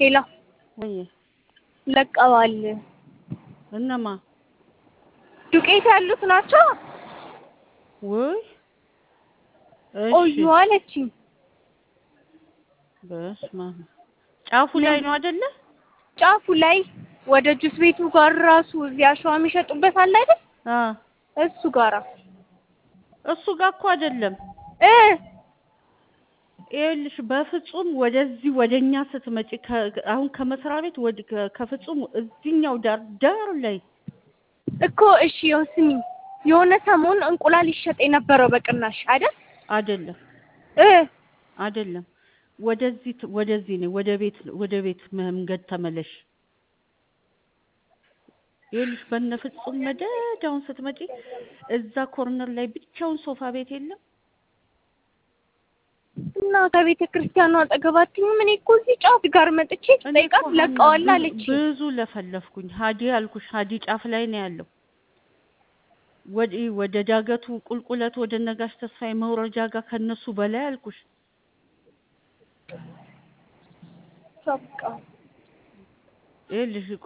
ሄላ ወይ ለቀዋል። እነማ ዱቄት ያሉት ናቸው። ወይ ቆዩ እሺ አለችኝ። በስመ አብ ጫፉ ላይ ነው አይደለ? ጫፉ ላይ ወደ ጁስ ቤቱ ጋር ራሱ እዚህ አሸዋ የሚሸጡበት አለ አይደል? አ እሱ ጋራ እሱ ጋር እኮ አይደለም። እ ይኸውልሽ በፍጹም ወደዚህ ወደኛ ስትመጪ ከ- አሁን ከመስሪያ ቤት ወደ ከ- ከፍጹም እዚህኛው ዳር ዳር ላይ እኮ እሺ፣ ይኸው ስሚኝ፣ የሆነ ሰሞን እንቁላል ይሸጥ የነበረው በቅናሽ አይደል? አይደለም እ አይደለም ወደዚህ ት- ወደዚህ ነው ወደ ቤት ወደ ቤት መንገድ ተመለሽ። ይኸውልሽ በነ ፍጹም መደዳውን ስትመጪ እዛ ኮርነር ላይ ብቻውን ሶፋ ቤት የለም እና ከቤተ ክርስቲያኑ አጠገብ አትይኝም? እኔ እኮ እዚህ ጫፍ ጋር መጥቼ እኔ ስጠይቃት እኮ ለቀዋል ብዙ- አለችኝ። ብዙ ለፈለፍኩኝ። ሀዲ አልኩሽ፣ ሀዲ ጫፍ ላይ ነው ያለው። ወደ ወደ ዳገቱ ቁልቁለት ወደ ነጋሽ ተስፋዬ መውረጃ ጋር ከነሱ በላይ አልኩሽ። በቃ ይኸውልሽ